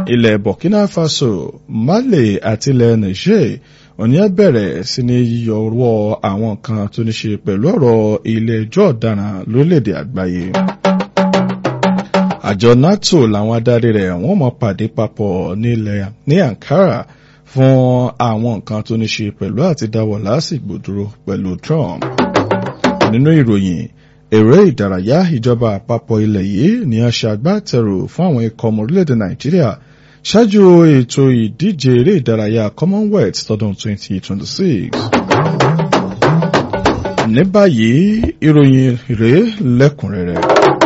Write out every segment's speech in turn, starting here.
ilẹ̀ burkina faso mali àti ilẹ̀ niger òní ẹ bẹ̀rẹ̀ sí ní yíyọwọ́ àwọn kan tó ní ṣe pẹ̀lú ọ̀rọ̀ ilé ẹjọ́ ọ̀daràn lórílẹ̀‐èdè àgbáyé. àjọ nato làwọn adarí rẹ̀ wọ́n mọ̀ pàdé papọ̀ nílẹ̀ ní ankara fún àwọn nǹkan tó ní ṣe pẹ̀lú àti dáwọ́ lásìgbò dúró pẹ̀lú trump. nínú ìròyìn èrè ìdárayá ìjọba àpapọ̀ ilẹ̀ yìí ni a ṣe agbátẹrù fún àwọn ikọ̀ ọmọ orílẹ̀-èdè nàìjíríà ṣáájú ètò ìdíje eré ìdárayá commonwealth tọdún 2026. ní báyìí ìròyìn rèé lẹ́kùnrẹ́rẹ́.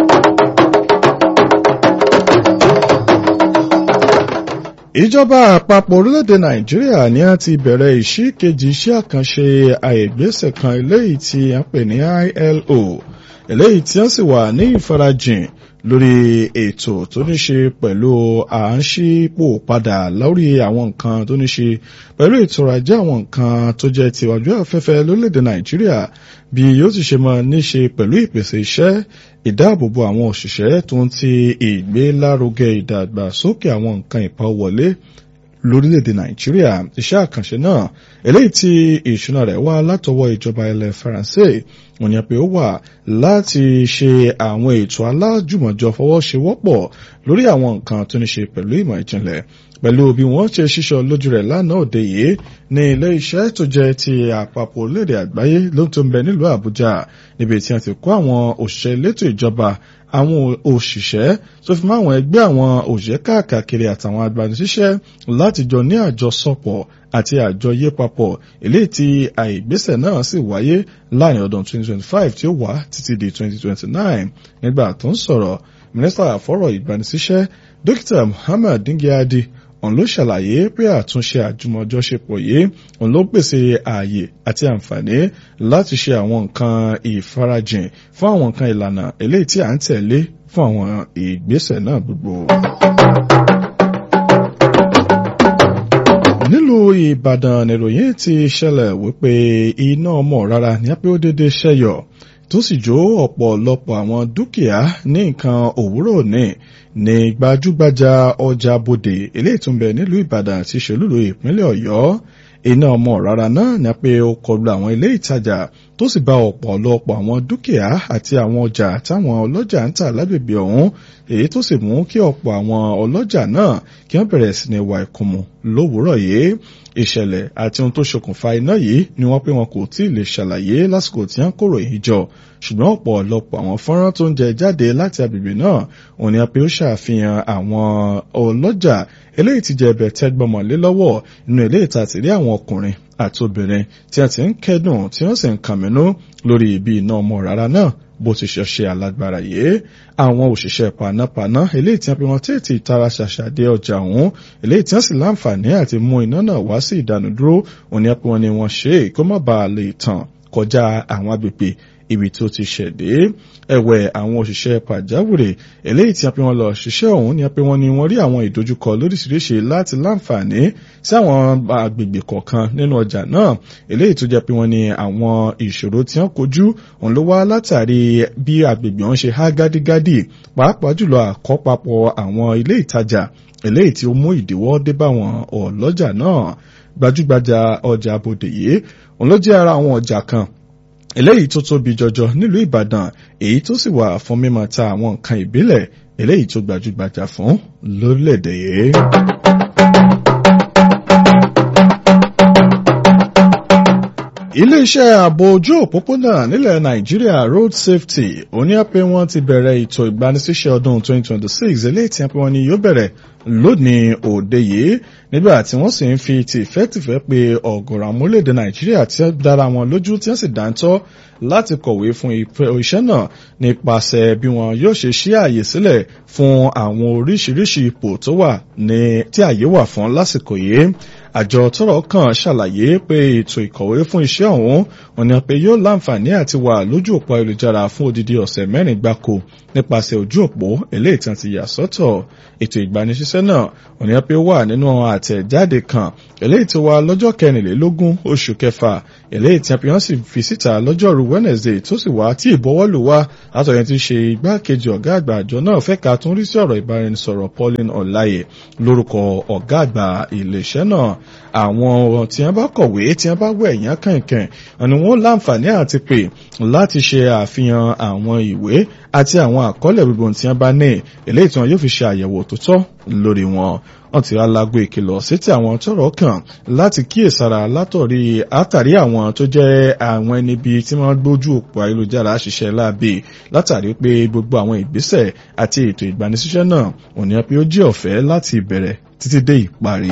ìjọba àpapọ̀ orílẹ̀-èdè nàìjíríà ni a ti bẹ̀rẹ̀ ìṣí kejì iṣẹ́ àkànṣe àìgbésẹ̀ kan eléyìí tí a pè ní ilo eléyìí tí wọ́n sì wà ní ìfarajìn lórí ètò tó ní ṣe pẹ̀lú à ń ṣípò padà lórí àwọn nǹkan tó ní ṣe pẹ̀lú ètò ọrọ̀ ajé àwọn nǹkan tó jẹ́ tiwájú afẹ́fẹ́ lórílẹ̀‐èdè nàìjíríà bí yóò ti ṣe máa ní ṣe pẹ̀lú ìpèsè iṣẹ́ ìdáàbòbò àwọn òṣìṣẹ́ tó ń ti ìgbélárugẹ ìdàgbàsókè àwọn nǹkan ìpawọlé lórílẹ̀‐èdè nàìjíríà iṣẹ́ àkànṣe náà eléyìí tí ìṣúná rẹ̀ wá látọwọ́ ìjọba ilẹ̀ faransé wọ́n ní pé ó wà láti ṣe àwọn ètò alájùmọ̀jọ fọwọ́sowọ́pọ̀ lórí àwọn nǹkan tó ní ṣe pẹ̀lú ìmọ̀ ìjìnlẹ̀ pẹ̀lú bí wọ́n ṣe ṣíṣọ lójú rẹ̀ lánàá òde yìí ní ilé iṣẹ́ tó jẹ́ ti àpapọ̀ orílẹ̀-èdè àgbáyé ló tó ń bẹ nílùú àbújá níbi tí wọ́n ti kó àwọn òṣìṣẹ́ elétò ìjọba àwọn òṣìṣẹ́ tó fi mọ́ àwọn ẹgbẹ́ àwọn òṣìṣẹ́ káàkiri àtàwọn agbanisíṣẹ́ láti jọ ní àjọsọpọ̀ àti àjọyé papọ̀ eléyìí tí àìgbésẹ̀ náà sì wáyé láàrin ọdún 2025 tí ó wà títí di 2029 nígbà tó ń sọ̀rọ̀ mínísítà àfọ̀rọ̀ ìgbanisíṣẹ́ dókítà muhammad dingyadi òun ló ṣàlàyé pé àtúnṣe àjùmọ̀jọṣepọ̀ yìí òun ló pèsè ààyè àti àǹfààní láti ṣe àwọn nǹkan ìfarajìn fún àwọn nǹkan ìlànà eléyìí tí à ń tẹ̀lé fún àwọn ìgbésẹ̀ náà gbogbo. nílùú ìbàdàn nìròyìn ti ṣẹlẹ̀ wípé iná ọmọ rárá ní apẹ́ ó dédé ṣẹ́yọ̀ tó sì jó ọ̀pọ̀lọpọ̀ àwọn dúkìá ní nǹkan òwúrọ̀ ní ní gbajúgbajà ọjà bòde eléyìí tó ń bẹ nílùú ìbàdàn àti ìṣèlúlò ìpínlẹ̀ ọ̀yọ́ iná ọmọ rárá náà ní pé ó kọlu àwọn ilé ìtajà tó sì bá ọ̀pọ̀lọpọ̀ àwọn dúkìá àti àwọn ọjà táwọn ọlọ́jà ń tà lágbègbè ọ̀hún èyí tó sì mú kí ọ̀pọ̀ àwọn ọlọ́jà náà kí wọ́n bẹ̀rẹ̀ sí ní wà ìkùnmù lówùúrọ̀ yìí ìṣẹ̀lẹ̀ àti ohun tó ṣokùnfà iná yìí ni wọ́n pé wọn kò tí ì lè ṣàlàyé lásìkò tí wọ́n kóró yìí jọ ṣùgbọ́n ọ̀pọ̀lọpọ̀ àwọn fọ́nrán tó ń jẹ jáde láti agbègbè náà òun ni a pé ó ṣàfihàn àwọn ọlọ́jà eléyìí ti jẹ ẹbẹ̀ tẹ́gbọ́mọlé lọ́wọ́ inú ilé ìta ti rí àwọn ọkùnrin àti obìnrin tí a ti ń kẹ́dùn tí wọ́n sì ń kàmínú lórí ibi iná ọmọ rárá náà bó ti ṣe ṣe alágbára yìí àwọn òṣìṣẹ́ panápaná eléyìí tí wọ́n pe wọn tètè tara ṣàṣàdé ọjà ọ̀hún eléyìí tí wọ́n sì láǹfààní àti mú iná náà wá sí ìdánudúró òní ẹ pé wọn ni wọ́n ṣe é kó má bàa lè tàn kọjá àwọn agbègbè ibi tó ti ṣẹ̀dé ẹ̀wẹ̀ àwọn òṣìṣẹ́ pàjáwìrì eléyìí tí a pé wọn lọ ṣiṣẹ́ ọ̀hún ni a pé wọn ni wọ́n rí àwọn ìdojúkọ lóríṣiríṣi láti láǹfààní sí àwọn agbègbè kọ̀ọ̀kan nínú ọjà náà eléyìí tó jẹ́ pé wọ́n ní àwọn ìṣòro tí wọ́n kojú òun ló wá látàrí bí agbègbè wọn ṣe há gádígádí pàápàá jùlọ àkọ́papọ̀ àwọn ilé ìtajà eléyìí tí ó mú ìdíwọ́ dé bá wọn ọlọ́jà náà gbajúgbajà ọjà abòdè yìí òun ló jẹ́ ara àwọn ọjà kan eléyìí tó tóbi jọjọ nílùú ìbàdàn èyí tó sì wà fún mímọ ta àwọn nǹkan ìbílẹ̀ eléyìí tó gbajúgbajà fún lórílẹ̀‐èdè yìí. iléeṣẹ́ ààbò ojú òpópónà nílẹ̀ nàìjíríà road safety òní àpé wọn ti bẹ̀rẹ̀ ètò ìgbanisíṣẹ́ ọdún 2026 eléyìí tí wọ́n ní yóò bẹ̀rẹ̀ lónìí òde yìí nígbà tí wọ́n sì ń fi tìfẹ́tìfẹ́ pé ọ̀gọ̀rọ̀ àwọn orílẹ̀-èdè nàìjíríà tí wọ́n dára wọn lójú tí wọ́n sì dáńtọ́ láti kọ̀wé fún iṣẹ́ náà nípasẹ̀ bí wọn yóò ṣe ṣí ààyè sílẹ̀ fún àwọn oríṣiríṣi ipò tó wà ní tí ààyè wà fún lásìkò yìí àjọ tọ́rọ̀ kàn ṣàlàyé pé ètò ìkọ̀wé fún iṣẹ́ ọ̀hún wọ́n ní pé yóò láǹfààní àti wà lójú òpó ayélujára fún odidi ọ̀sẹ̀ mẹ́rin gbáko nípasẹ̀ ojú òpó eléyìí tí wọ́n ti yà sọ́tọ̀ ètò ìgbanisíṣẹ́ náà wọ́n ní pé wà nínú àtẹ̀jáde kan eléyìí tí wà lọ́jọ́ kẹrìnlélógún oṣù kẹfà eléyìí tí wọ́n sì fi síta lọ́jọ́rú Wednesday tó sì wá tí ìbọwọ́lù wá látọ̀yẹn ti ṣe igbákejì ọ̀gá àgbà àjọ náà fẹ́ ka tún rí sí ọ̀rọ̀ ìbáraẹnisọ̀rọ̀ Pauline Ọláyè lórúkọ ọ̀gá àgbà iléeṣẹ́ náà àwọn tí wọ́n bá kọ̀wé tí wọ́n bá wẹ̀ yán kànkàn ni wọ́n láǹfààní àti pè láti ṣe àfihàn àwọn ìwé àti àwọn àkọọ́lẹ̀ gbogbo tí wọ́n bá ní eléyìí tí wọ́n yóò fi ṣe àyẹ̀wò tó tọ́ lórí wọn wọ́n ti alágbó ìkìlọ̀ sétí àwọn tọ́rọ̀ kàn láti kíyèsára látọ̀rí àtàrí àwọn tó jẹ́ àwọn ẹni bíi tí wọ́n gbójú òpó ayélujára ṣiṣẹ́ láabi látàrí pé gbogbo àwọn ìgbésẹ̀ àti ètò ìgbanisíṣẹ́ náà òní pé ó jẹ́ ọ̀fẹ́ láti ìbẹ̀rẹ̀ títí dé ìparí.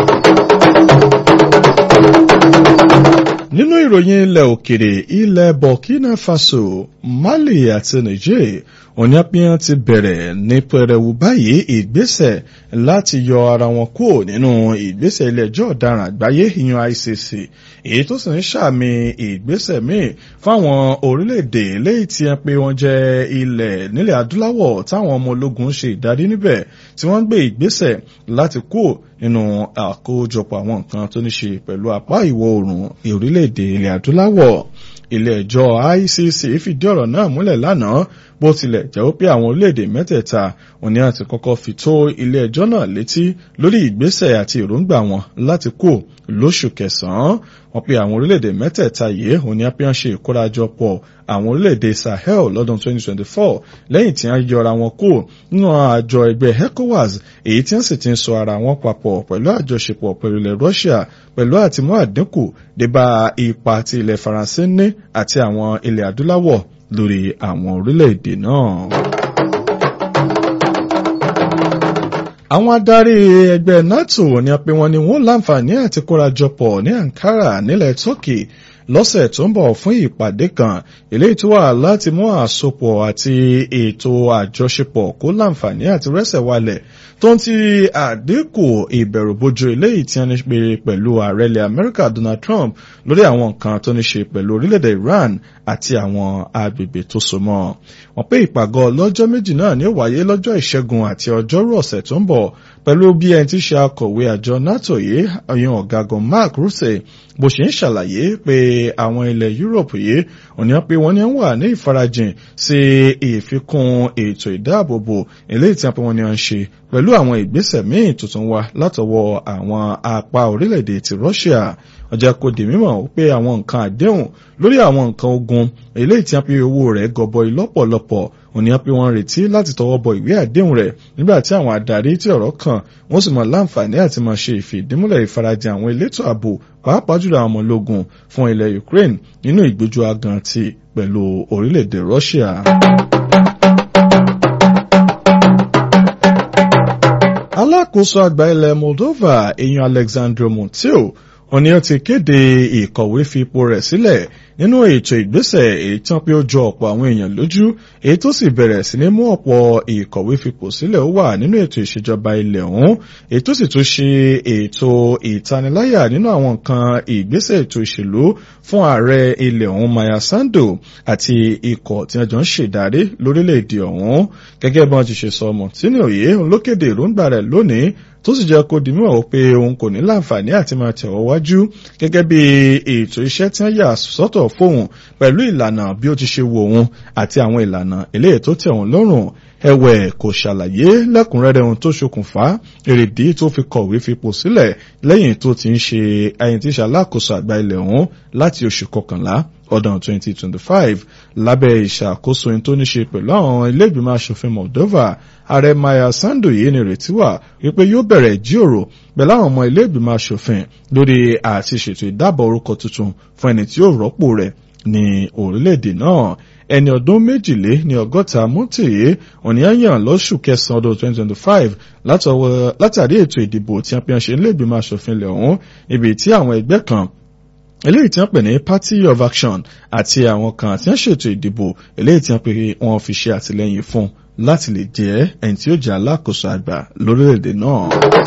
nínú ìròyìn ilẹ̀ òkèrè ilẹ̀ Burkina Faso Mali àti Niger oníyàpíyàn ti bẹ̀rẹ̀ ní pẹrẹwu báyìí ìgbésẹ̀ láti yọ ara wọn kúrò nínú ìgbésẹ̀ ilé ẹjọ́ ọ̀daràn àgbáyé ìyẹn ICC èyí tó sì ń ṣàmì ìgbésẹ̀ míì fáwọn orílẹ̀-èdè léyìí tí wọ́n pé wọ́n jẹ́ ilẹ̀ nílẹ̀ adúláwọ̀ táwọn ọmọ ológun ṣe ìdarí níbẹ̀ tí wọ́n ń gbé ìgbésẹ̀ láti kúrò nínú àkójọpọ̀ àwọn nǹkan tó ní ṣe pẹ̀lú apá ìwọ̀ oòrùn orílẹ̀-èdè ilẹ̀ adúláwọ̀ ilé ẹjọ́ ICC fìdí ọ̀rọ̀ náà múlẹ̀ lánàá bó tilẹ̀ jẹ́ pé àwọn orílẹ̀-èdè mẹ́tẹ̀ẹ̀ta òní àti kọ́kọ́ fi tó ilé ẹjọ́ náà létí lórí ìgbésẹ̀ àti èròǹgbà wọn láti kó lóṣù kẹsàn-án wọ́n pe àwọn orílẹ̀-èdè mẹ́tẹ̀ẹ̀ta yìí òní apíyàn ṣe ìkórajọpọ̀ àwọn orílẹ̀-èdè Sahel lọ́dún 2024 lẹ́yìn tí wọ́n yọra wọn kó nínú àjọ ẹgbẹ́ ECOWAS èyí tí wọ́n sì ti ń sọ ara wọn papọ̀ pẹ̀lú àjọṣepọ̀ pẹ̀lú ilẹ̀ Russia pẹ̀lú àtìmú àdínkù débà ipa ti ilẹ̀ Faransé ní àti àwọn ilẹ̀ adúláwọ̀ lórí àwọn orílẹ̀-èdè náà. àwọn adarí ẹgbẹ́ NATO ní pé wọ́n ní wọ́n láǹfààní àti kórajọpọ̀ ní Ankara nílẹ̀ Turkey lọ́sẹ̀ tó ń bọ̀ fún ìpàdé kan eléyìí tó wà láti mú àsopọ̀ àti ètò àjọṣepọ̀ kó láǹfààní àti rẹ́sẹ̀ walẹ̀ tó ń ti àdínkù ìbẹ̀rùbojo eléyìí tí wọ́n ní pé pẹ̀lú ààrẹ ilẹ̀ Amẹ́ríkà Donald Trump lórí àwọn nǹkan tó ní ṣe pẹ̀lú orílẹ̀-èdè Iran àti àwọn agbègbè tó so mọ́ wọ́n pé ìpàgọ́ lọ́jọ́ méjì náà ní ó wáyé lọ́jọ́ ìṣẹ́gun àti ọjọ́rú ọ̀sẹ̀ tó ń bọ̀ pẹ̀lú bí ẹni tí ṣe akọ̀wé àjọ NATO yìí ọyàn ọ̀gágun Mark Rutte bó ṣe ń ṣàlàyé pé àwọn ilẹ̀ Europe yìí òní pé wọ́n ní wà ní ìfarajìn sí ìfikún ètò ìdáàbòbò eléyìí tí wọ́n ní wọ́n ń ṣe pẹ̀lú àwọn ìgbésẹ̀ míì tuntun wá látọwọ́ àwọn apá orílẹ̀-èdè ti Russia ọjà kò dì mímọ̀ pé àwọn nǹkan àdéhùn lórí àwọn nǹkan ogun eléyìí tí wọ́n pe owó rẹ̀ gọbọi lọ́pọ̀lọpọ̀ òní wọ́n pe wọ́n retí láti tọwọ́ bọ ìwé àdéhùn rẹ̀ nígbà tí àwọn adarí tí ọ̀rọ̀ kàn wọ́n sì mọ̀ láǹfààní àti máa ṣe ìfìdímúlẹ̀ ìfarajìn àwọn elétò ààbò pàápàá jùlọ àwọn ọmọ ológun fún ilẹ̀ Ukraine nínú ìgbójú agan ti pẹ̀lú orílẹ̀-èdè Russia. alákòóso àgbà ilẹ̀ Moldova èèyàn Alexandru Mutiu òní ó ti kéde ìkọ̀wé fipò rẹ̀ sílẹ̀ nínú ètò ìgbésẹ̀ èyí tán pé ó jọ ọ̀pọ̀ àwọn èèyàn lójú èyí tó sì bẹ̀rẹ̀ sí ní mú ọ̀pọ̀ ìkọ̀wé fipò sílẹ̀ ó wà nínú ètò ìṣèjọba ilẹ̀ ọ̀hún èyí tó sì tún ṣe ètò ìtaniláyà nínú àwọn nǹkan ìgbésẹ̀ ètò ìṣèlú fún ààrẹ ilẹ̀ ọ̀hún Maya Sandu àti ikọ̀ tí wọ́n jọ ń ṣèdarí lórílẹ̀‐èdè ọ̀hún gẹ́gẹ́ bí wọ́n ti ṣe sọ Mọ̀tínì òye ló kéde èròǹgbà rẹ̀ lónìí tó sì jẹ́ kó di mímọ̀ pé òun kò ní láǹfààní àti máa tẹ̀wọ́ wájú gẹ́gẹ́ bí ètò iṣẹ́ tí wọ́n yà sọ́tọ̀ fóun pẹ̀lú ìlànà bí ó ti ṣe wo òun àti àwọn ìlànà eléyìí tó tẹ̀ òun lọ́rùn ẹ̀wẹ̀ kò ṣàlàyé lẹ́kùnrẹ́rẹ́ ohun tó ṣokùnfà èrèdí tó fi kọ̀wé fipò sílẹ̀ lẹ́yìn tó ti ń ṣe ẹyin tí ṣàlákòóso àgbà ilẹ̀ ọ̀hún láti oṣù kọkànlá ọdún 2025 lábẹ́ ìṣàkóso ẹni tó ní ṣe pẹ̀lú àwọn ilé ìgbìmọ̀ asòfin Moldova ààrẹ Maya Sandu yìí ni ìrètí wà wípé yóò bẹ̀rẹ̀ ìjíròrò pẹ̀lú àwọn ọmọ ilé ìgbìmọ̀ asòfin lórí àti ṣètò ìdábọ̀ orúkọ tuntun fún ẹni tí yóò rọ́pò rẹ̀ ní orílẹ̀-èdè náà ẹni ọdún méjìlé ní ọgọ́ta mọ́tìyé òníyàn lóṣù kẹsàn-án ọdún 2025 látàrí ètò ìdìbò tí wọ́n fi hàn ṣe nílé ìgbìmọ̀ asòfin ilẹ̀ ọ̀hún ibi tí àwọn ẹgbẹ́ kan eléyìí tí wọ́n pè ní party of action àti àwọn kan tí wọ́n ṣètò ìdìbò eléyìí tí wọ́n pè wọ́n fi ṣe àtìlẹ́yìn fún láti lè jẹ́ ẹni tí ó jẹ́ alákòóso àgbà lórílẹ̀‐èdè náà.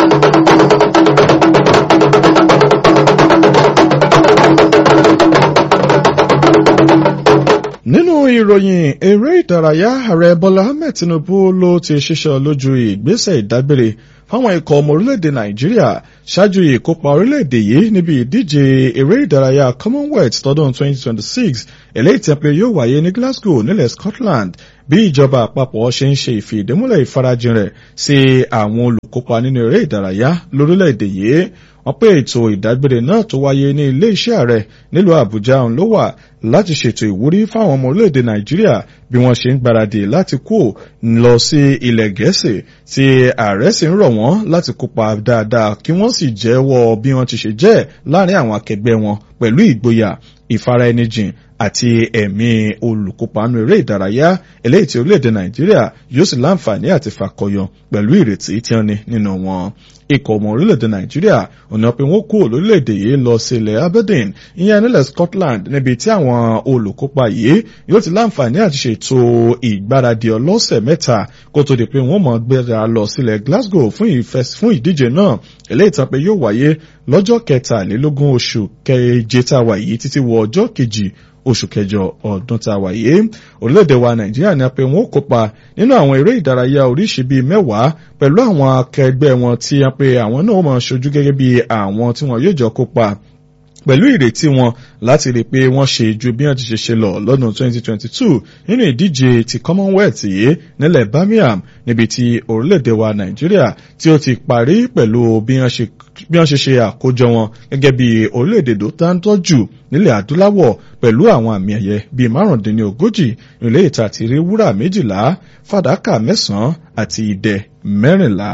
nínú ìròyìn eré ìdárayá ààrẹ bọ́lá ahmed tinubu ló ti ṣiṣẹ́ lójú ìgbésẹ̀ ìdágbére fáwọn ikọ̀ ọmọ orílẹ̀-èdè nàìjíríà ṣáájú ìkópa orílẹ̀-èdè yìí níbi ìdíje eré ìdárayá commonwealth tọdún 2026 eléyìí tí a pé yóò wáyé ní glasgow nílẹ̀ scotland bí ìjọba àpapọ̀ ṣe ń ṣe ìfìdímúlẹ̀ ìfarajìn rẹ̀ sí àwọn olùkópa nínú eré ìdárayá lórílẹ̀-èdè yìí wọ́n pé ètò ìdágbére náà tó wáyé ní ilé iṣẹ́ ààrẹ nílùú àbújá òun ló wà láti ṣètò ìwúrí fáwọn ọmọ orílẹ̀-èdè nàìjíríà bí wọ́n ṣe ń gbáradì láti kó lọ sí ilẹ̀ gẹ̀ẹ́sì tí ààrẹ sì ń rọ̀ wọ́n láti kópa dáadáa kí wọ́n sì jẹ́wọ́ bí wọ́n ti ṣe jẹ́ láàrin àwọn akẹgbẹ́ wọn pẹ̀lú ìgboyà ìfaraẹnijìn àti ẹ̀mí olùkópa nínú eré ìdárayá eléyìí tí orílẹ̀-èdè nàìjíríà yóò sì láǹfààní àti fàkọyọ pẹ̀lú ìrètí tí wọ́n ní nínú wọn ikọ̀ ọmọ orílẹ̀-èdè nàìjíríà ọ̀nà pé wọ́n kúrò lórílẹ̀-èdè yìí lọ sí ilẹ̀ aberdeen ìyẹn nílẹ̀ scotland níbi tí àwọn olùkópa yìí yóò ti láǹfààní àti ṣètò ìgbáradì ọlọ́sẹ̀ mẹ́ta kó tó di pé wọ́n mọ̀ gbéra lọ sílẹ̀ glasgow fún ìdíje náà eléyìí tán pé yóò wáyé lọ́jọ́ kẹtàlélógún oṣù keje tá a wà yìí títí wọ ọjọ́ kejì oṣù kẹjọ ọdún tá a wà yìí orílẹ̀-èdè wa nàìjíríà ní a pé wọ́n kópa nínú àwọn eré ìdárayá oríṣi bíi mẹ́wàá pẹ̀lú àwọn akẹgbẹ́ wọn tí a pé àwọn náà máa ṣojú gẹ́gẹ́ bí àwọn tí wọ́n yóò jọ kópa pẹ̀lú ìrètí wọn láti rí i pé wọ́n ṣe ju bí wọ́n ti ṣe ṣe lọ lọ́dún 2022 nínú ìdíje ti commonwealth yìí nílẹ̀ birmingham níbi tí orílẹ̀-èdè wa nàìjíríà tí ó ti parí pẹ̀lú bí wọ́n ṣe ṣe àkójọ wọn gẹ́gẹ́ bí orílẹ̀-èdè tó táńtọ́ jù nílẹ̀ adúláwọ̀ pẹ̀lú àwọn àmì ẹ̀yẹ bíi márùndínlógójì nílé ìta àti rí wúrà méjìlá fàdákà mẹ́sàn-án àti ìdẹ mẹ́rìnlá.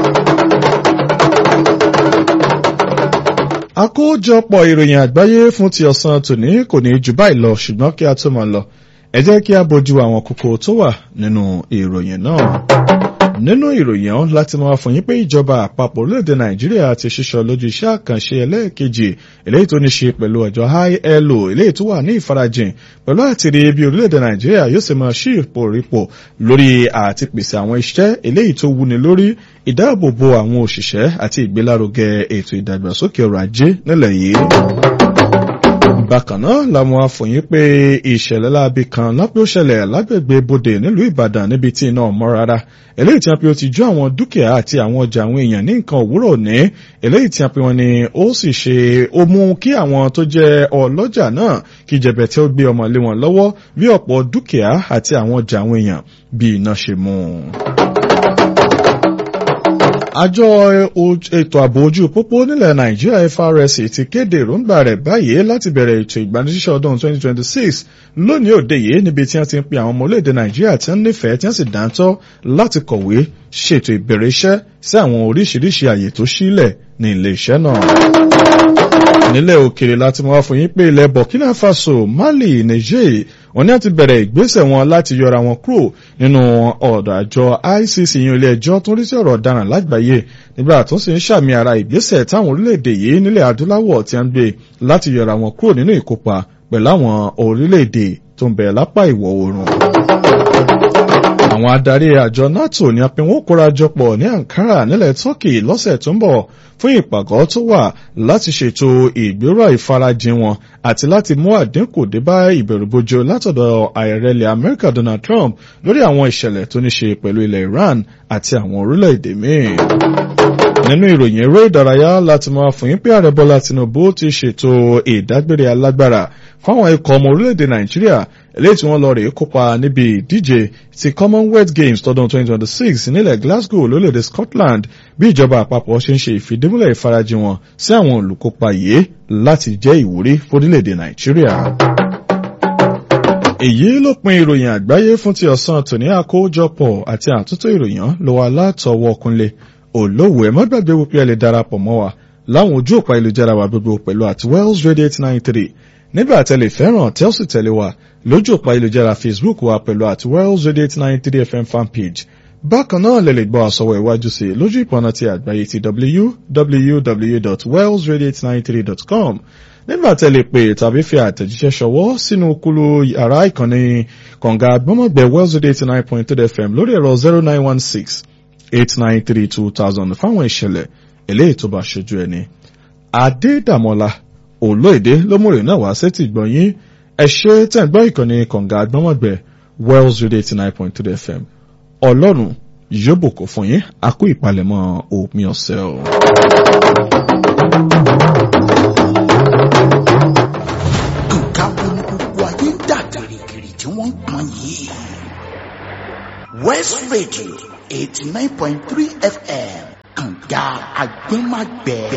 àkójọpọ̀ ìròyìn àgbáyé fún ti ọ̀sán tòní kò ní jù báyìí lọ ṣùgbọ́n kí a tó máa lọ ẹ jẹ́ kí a bójú àwọn kókó tó wà nínú ìròyìn náà nínú ìròyìn ọ̀hún láti máa fún yín pé ìjọba àpapọ̀ orílẹ̀-èdè nàìjíríà ti ṣiṣọ́ lójú iṣẹ́ àkànṣe ẹlẹ́ẹ̀kejì eléyìí tó ní ṣe pẹ̀lú ọjọ́ ILO eléyìí tó wà ní ìfarajìn pẹ̀lú àtìrí bí orílẹ̀-èdè nàìjíríà yóò sì máa ṣí ipò rípò lórí àti pèsè àwọn iṣẹ́ eléyìí tó wúni lórí ìdáàbòbò àwọn òṣìṣẹ́ àti ìgbélárugẹ ètò ìdàgbàsókè ọrọ̀ ajé nílẹ̀ yìí bákan náà làwọn afòyín pé ìṣẹ̀lẹ̀ láabi kan lápẹ́ ó ṣẹlẹ̀ lágbègbè bodè nílùú ìbàdàn níbi tí iná mọ́ rárá eléyìí tí a pe ó ti jó àwọn dúkìá àti àwọn ọjà àwọn èèyàn ní nǹkan òwúrọ̀ ní eléyìí tí a pe wọn ni ó sì ṣe ó mú kí àwọn tó jẹ́ ọlọ́jà náà kí jẹ̀bẹ̀tẹ̀ ó gbé ọmọ lé wọn lọ́wọ́ bí ọ̀pọ̀ dúkìá àti àwọn ọjà àwọn èèyàn bí iná ṣe mú un àjọ ètò ààbò ojú pópó nílẹ̀ nàìjíríà FRS ti kéde èròǹgbà rẹ̀ báyìí láti bẹ̀rẹ̀ ètò ìgbanisíṣẹ́ ọdún 2026 lónìí òde yìí níbi tí wọ́n ti ń pe àwọn ọmọ orílẹ̀-èdè nàìjíríà tí wọ́n nífẹ̀ẹ́ tí wọ́n sì dáńtọ́ láti kọ̀wé ṣètò ìbẹ̀rẹ̀ iṣẹ́ sí àwọn oríṣiríṣi àyè tó sílẹ̀ ní ilé iṣẹ́ náà nílẹ̀ òkèrè láti mọ́ fún yín pé ilẹ̀ burkina faso mali niger wọ́n ní àti bẹ̀rẹ̀ ìgbésẹ̀ wọn láti yọra wọn kúrò nínú ọ̀dọ̀ àjọ icc yín ilé ẹjọ́ tó ń rí sí ọ̀rọ̀ ọ̀daràn lágbàáyé nígbà tó sì ń ṣàmì ara ìgbésẹ̀ táwọn orílẹ̀-èdè yìí nílẹ̀ adúláwọ̀ ti ń gbé láti yọra wọn kúrò nínú ìkópa pẹ̀lú àwọn orílẹ̀-èdè tó ń bẹ lápá ìwọ̀ oòrùn àwọn adarí àjọ nato ní apẹ̀wọ̀n kórajọpọ̀ ní ankara nílẹ̀ turkey lọ́sẹ̀ tó ń bọ̀ fún ìpàgọ́ tó wà láti ṣètò ìgbéró ìfarajìn wọn àti láti mú àdínkù dé bá ìbẹ̀rùbojo látọ̀dọ̀ ààrẹ ilẹ̀ amẹ́ríkà donald trump lórí àwọn ìṣẹ̀lẹ̀ tó ní ṣe pẹ̀lú ilẹ̀ iran àti àwọn orílẹ̀-èdè míì nínú ìròyìn eré ìdárayá láti máa fún yín pé ààrẹ bọ́lá tinubu ti ṣètò ìdágbére alágbára fáwọn ikọ̀ ọmọ orílẹ̀-èdè nàìjíríà eléyìí tí wọ́n lọ rèé kópa níbi ìdíje ti commonwealth games tọdún 2026 nílẹ̀ glasgow lórílẹ̀-èdè scotland bí ìjọba àpapọ̀ ṣe ń ṣe ìfìdímúlẹ̀ ìfarajìn wọn sí àwọn olùkópa yìí láti jẹ́ ìwúrí fórílẹ̀-èdè nàìjíríà èyí ló pin ìròyìn àgbáyé fún ti ọ̀sán tòní àkójọpọ̀ àti àtúntò ìròyìn ló wà látọwọ́ kúnlé olówó ẹ má gbàgbé wípé ẹ lè darapọ̀ mọ́ wa láwọn ojú òpá ìlújára wa gbogbo pẹ̀lú àti wells radio eight nine three nígbà tẹ́lẹ̀ fẹ́ràn tẹ́ ó sì tẹ̀lé wa lójú òpá ìlújára facebook wa pẹ̀lú àti wells radio eight nine three fm fanpage bákan náà lè lè gbọ́ àsọwọ́ iwájú sí lójú ìpọ̀nà ti àgbáyé ti www.wellsradio893.com nígbà tẹ́ lè pè tàbí fi àtẹ̀jíṣẹ́ ṣọwọ́ sínú kúlú yàrá ìkànnì kànga gbọ́mọ̀gbẹ́ wells radio eighty nine point three fm lórí ẹ̀rọ zero nine one six eight nine three two thousand fáwọn ìṣẹ̀lẹ̀ eléyìí tó bá ṣojú ẹni. adédàmọ́lá olóòdè lómùrè náà wá sétí gbọ̀nyín ẹ ṣe tẹ̀ ń gbọ́ ìkànnì kànga gbọ́mọ̀gbẹ́ wells radio eighty nine point three fm ọlọ́run yóò bùkún fún yín a kú ìpalẹ̀mọ́ òpin ọ̀sẹ̀ o. nǹkan wo ni gbogbo ayé ń dà gìrìgìrì tí wọ́n ń pọn yìí. west radio eighty nine point three fm kànga agbẹ́magbẹ́.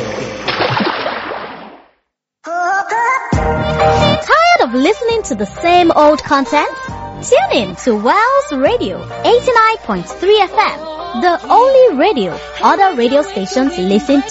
Tired of listening to the same old content? Tune in to Wells Radio 89.3 FM, the only radio other radio stations listen to.